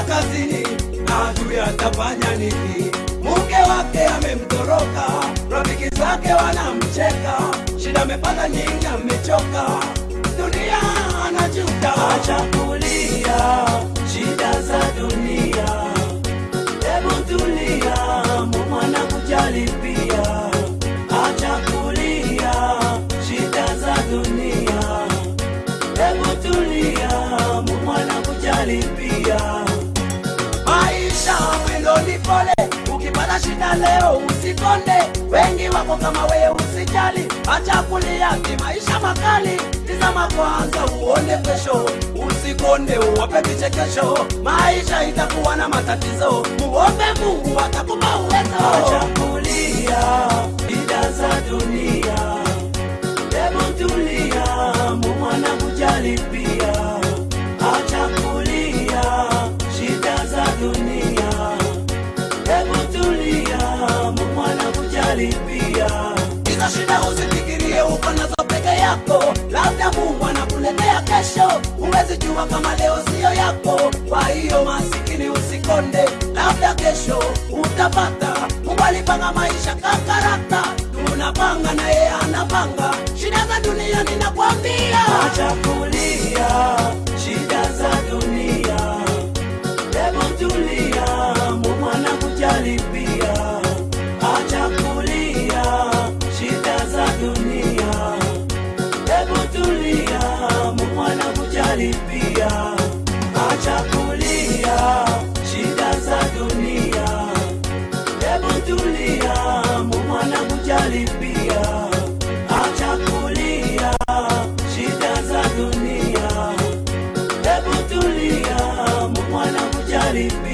kazini, ajui atafanya nini. Mke wake amemtoroka, rafiki zake wanamcheka, shida amepata nyingi, amechoka, dunia anajuta. Acha kulia shida za dunia, hebu tulia, Mungu anakujali pia. Acha kulia shida za dunia, hebu tulia, Mungu anakujali pia. Maisha mwendo ni pole, ukipata shida leo usikonde. Wengi wako kama wewe, usijali, acha kulia, ni maisha makali. Tizama kwanza uone kesho, usikonde, uwape vichekesho. Maisha itakuwa na matatizo, muombe Mungu atakupa uwezo. Acha kulia shida za dunia, hebu tulia, Mungu anakujali pia. Acha kulia shida za dunia, hebu tulia, Mungu anakujali pia. Hizo shida usifikirie uko nazo peke yako, labda Mungu anakuletea kesho. Huwezi jua kama leo siyo yako, kwa hiyo masikini usikonde, labda kesho utapata. Mungu alipanga maisha kakarata, tunapanga na yeye anapanga. Shida za dunia ninakwambia, acha kulia shida za dunia Hebu tulia, Mungu anakujali pia. Acha kulia shida za dunia. Hebu tulia, Mungu anakujali pia. Acha kulia shida za dunia. Hebu tulia, Mungu anakujali pia. Acha kulia shida za dunia. Hebu tulia, Mungu anakujali pia.